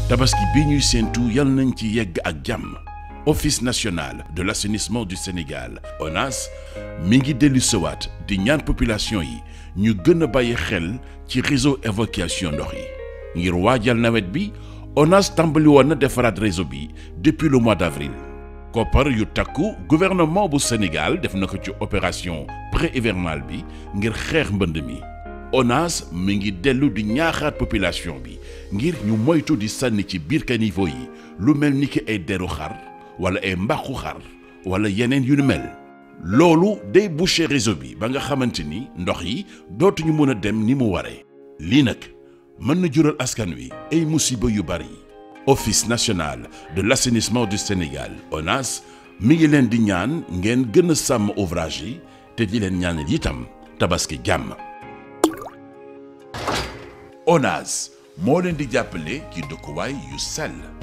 tabaski bi ñuy séentu yal nañ ci yegg ak jàmm office national de l'assainissement du Sénégal ONAS mi ngi dellu sowaat di ñaan population yi ñu gën a bàyyi xel ci réseau évacuation ndox yi ngir waajal nawet bi ONAS tàmbali woon na defaraat réseau bi depuis le mois d'avril koppar yu takku gouvernement bu Sénégal def na ko ci opération pré-hivernale bi ngir xeex mbënd mi ONAS mi ngi dellu di ñaaxaat population bi ngir ñu moytu di sànni ci biir caniveau yi lu mel ni ki ay deru xar wala ay mbàqu xar wala yeneen yu ni mel loolu day boucher réseau bi ba nga xamante ni ndox yi dootuñu mën a dem ni mu waree lii nag mën na jural askan wi ay musiba yu bari office national de l'assainissement du Sénégal ONAS mi ngi leen di ñaan ngeen gën a sàmm ouvrage yi te di leen ñaanal itam tabaski jàmm ONAS moo leen di jàppale ci dëkkuwaay yu sell